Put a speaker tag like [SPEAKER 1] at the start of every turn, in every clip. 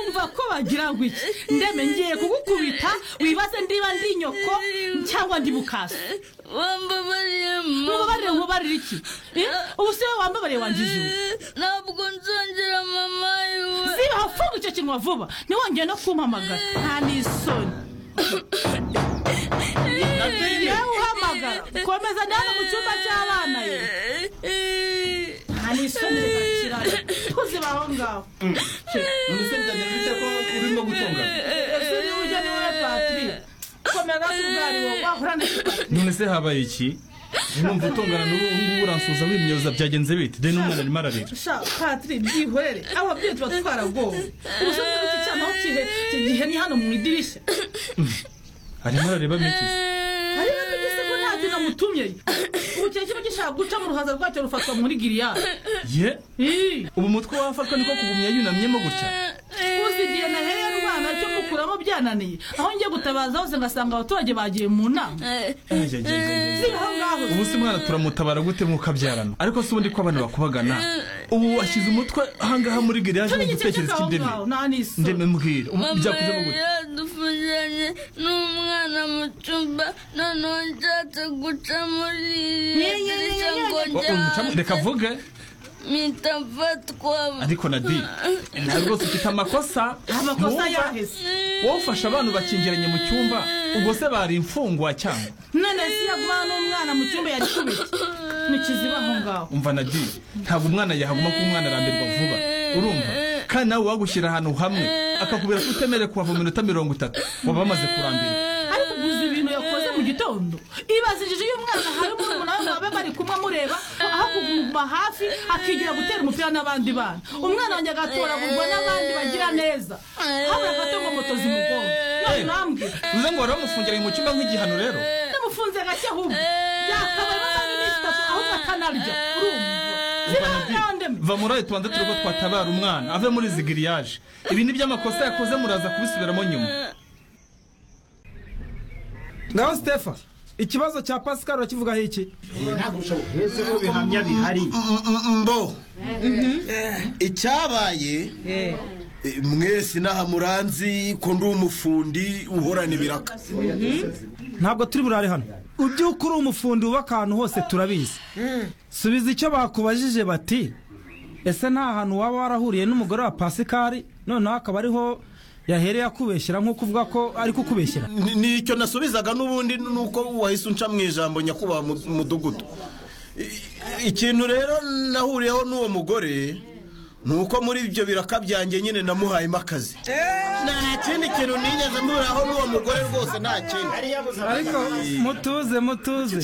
[SPEAKER 1] umva ko bagira ngo iki ndeme ngiye kugukubita wibaze ndiba ndi nyoko cyangwa ndi mukasa
[SPEAKER 2] wambabariye mama
[SPEAKER 1] mubabarire mubabarire iki Eh? ubu si wowe wambabariye wanjije ubu
[SPEAKER 2] ntabwo nzongera mama yiwe
[SPEAKER 1] si hafunga icyo kinwa vuba ntiwongere no kumpamagara nta n'isoni nawe uhamagara komeza ndi hano mu cyumba cy'abana ye nta n'isoni zidakira tuzi baho ngaho
[SPEAKER 3] umusebya bite ko urimo gutunga
[SPEAKER 1] ese ni buryo ni wowe patiri komeza kubwariwo wahura n'ikipatiri
[SPEAKER 4] none se habaye iki numva utungana n'ubu ngubu uransuza wimyoza byagenze bite deni umwana arimo ararira
[SPEAKER 1] sha patiri byihorere ababyeyi tuba twaragowe ubusanzwe iki cyana aho kihe iki gihe ni hano mu idirishya
[SPEAKER 4] arimo arareba mitizi
[SPEAKER 1] hari n'abigise ko nta kintu amutumye ubu kiba kiba gishaka guca mu ruhaza rwacyo rufatwa muri giliyadi
[SPEAKER 4] ye ubu umutwe wafatwa niko kugumya yunamyemo gutya
[SPEAKER 1] uzi igihe nahereye rwana cyo gukuramo byananiye aho ngiye gutabaza hose ngasanga abaturage bagiye mu nama
[SPEAKER 4] Ayayayayay.
[SPEAKER 1] si aho ngaho
[SPEAKER 4] ubu se mwana turamutabara gute mu kabyarano ariko si ubundi ko abantu bakubagana ubu washyize umutwe ahangaha muri giriyaje mu
[SPEAKER 1] n'igice
[SPEAKER 4] gitekerezo
[SPEAKER 1] cy'aho
[SPEAKER 4] cy'indemi
[SPEAKER 1] ngaho nta
[SPEAKER 4] ndeme
[SPEAKER 1] n'isoni
[SPEAKER 4] mbwira umu-
[SPEAKER 2] mama
[SPEAKER 4] byakujemo gutya
[SPEAKER 2] yadufungiranye n'umwana mu cyumba noneho nshatse guca muri iriya dirishya ngo
[SPEAKER 4] Oh,
[SPEAKER 2] njye
[SPEAKER 4] umucamu- reka avuge
[SPEAKER 2] mpita mfatwa
[SPEAKER 4] ariko nadi ntabwo rwose ufite amakosa
[SPEAKER 1] amakosa
[SPEAKER 4] Mwumva?
[SPEAKER 1] yaheze
[SPEAKER 4] wowe ufashe abantu bakingiranye mu cyumba ubwo se bari imfungwa cyangwa
[SPEAKER 1] none si yagumana n'umwana mu cyumba yari kubita ntikiziba aho ngaho
[SPEAKER 4] umva nadi ntabwo umwana yahaguma kuko umwana arambirwa vuba urumva kandi nawe wagushyira ahantu hamwe akakubwira ko utemerewe kuhava mu minota mirongo itatu waba wamaze kurambirwa
[SPEAKER 1] ariko guza ibintu yakoze mu gitondo ibazijije iyo umwana hari murumuna we baba bari kumwe amureba aho kuguma hafi akigira gutera umupira n'abandi bana umwana wanjye agatoragurwa n'abandi bagira neza habura gato ngo moto zimugonga none ntambwira
[SPEAKER 4] uze ngo wari wamufungiranye mu cyumba nk'igihano rero
[SPEAKER 1] namufunze gake ahubwo yakabaye amasaha iminsi itatu ahubwo akanarya urumva
[SPEAKER 4] Umva,
[SPEAKER 1] zibaho
[SPEAKER 4] Nadine,
[SPEAKER 1] ngaho ndemye
[SPEAKER 4] va muri ayo tubanza turiko twatabara umwana ave muri izi giriyaje ibi ni by'amakosa yakoze muraza kubisubiramo nyuma
[SPEAKER 5] ngaho sitefa ikibazo cya pascal urakivugaho iki
[SPEAKER 3] uretse ko bihamya bihari
[SPEAKER 6] mbo icyabaye eh, mwese inaha muranzi ko ndi umufundi uhorana ibiraka
[SPEAKER 5] ntabwo turi burare hano ubyuka uri umufundi wubaka ahantu hose turabizi subiza icyo bakubajije bati ese nta hantu waba warahuriye n'umugore wa pasikari noneho akaba ariho yahereye akubeshyera nk'uko uvuga ko ari kukubeshyera
[SPEAKER 6] Ni- nicyo nasubizaga n'ubundi nuko wahise unca mu ijambo nyakubahwa mu- mudugudu I- ikintu rero nahuriyeho n'uwo mugore ni uko muri ibyo biraka byanjye nyine namuhayemo akazi nta kindi kintu nigeze mburaho n'uwo mugore rwose nta kindi
[SPEAKER 5] ariko mutuze mutuze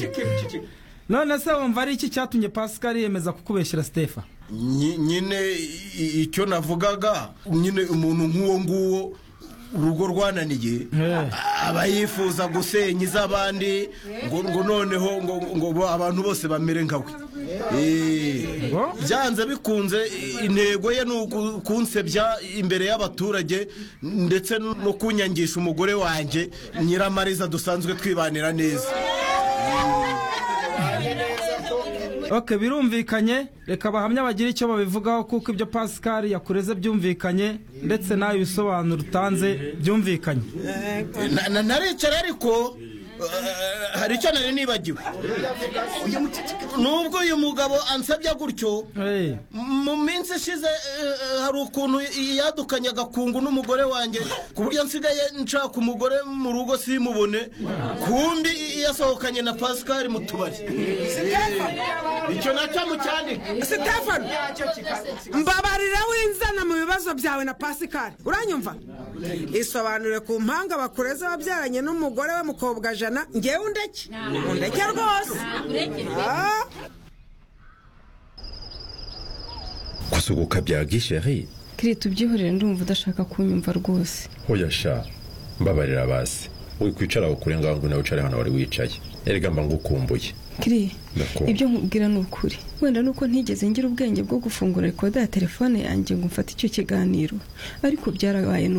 [SPEAKER 5] none se wumva ari iki cyatumye pasikari yemeza kukubeshyira sitefa
[SPEAKER 6] Nyi- nyine i- i- icyo navugaga nyine umuntu nk'uwo nguwo urugo rwananiye aba yifuza gusenya iz'abandi ngo ngo noneho ngo ngo bo- abantu bose bamere nka we Eh,
[SPEAKER 5] Ngo?
[SPEAKER 6] byanze bikunze i- intego ye ni uku- kunsebya imbere y'abaturage ndetse no kunyangisha umugore wanjye nyiramariza dusanzwe twibanira neza
[SPEAKER 5] ok birumvikanye reka bahamya bagire icyo babivugaho kuko ibyo pasikari yakureze byumvikanye ndetse nawe ibisobanuro utanze byumvikanye
[SPEAKER 6] Na- na- naricara ariko eh, hari icyo nari nibagiwe nubwo uyu mugabo ansabya gutyo
[SPEAKER 5] Eh,
[SPEAKER 6] mu minsi ishize eh, hari ukuntu yadukanye agakungu n'umugore wanjye ku buryo nsigaye nshaka umugore mu rugo simubone kumbi yasohokanye na pascal mu tubari icyo nacyo mucyandike
[SPEAKER 7] sitefani mbabarira winzana mu bibazo byawe na pasikari uranyumva isobanure ku mpanga bakureza wabyaranye n'umugore we mukobwa jana ngewe undeke undeke rwose Ah.
[SPEAKER 8] gusuhuka bya gisheri
[SPEAKER 9] kirita ubyihorere ndumva udashaka kunyumva rwose
[SPEAKER 8] hoya sha mbabarira basi wikwicara ukure ngaho ngo nawe wicare hano wari wicaye erega mba ngukumbuye
[SPEAKER 9] kiri
[SPEAKER 8] Ndakumva.
[SPEAKER 9] ibyo nkubwira ni ukuri wenda nuko ntigeze ngira ubwenge bwo gufungura rekoda ya telefone yanjye ngo mfate icyo kiganiro ariko byarabaye ni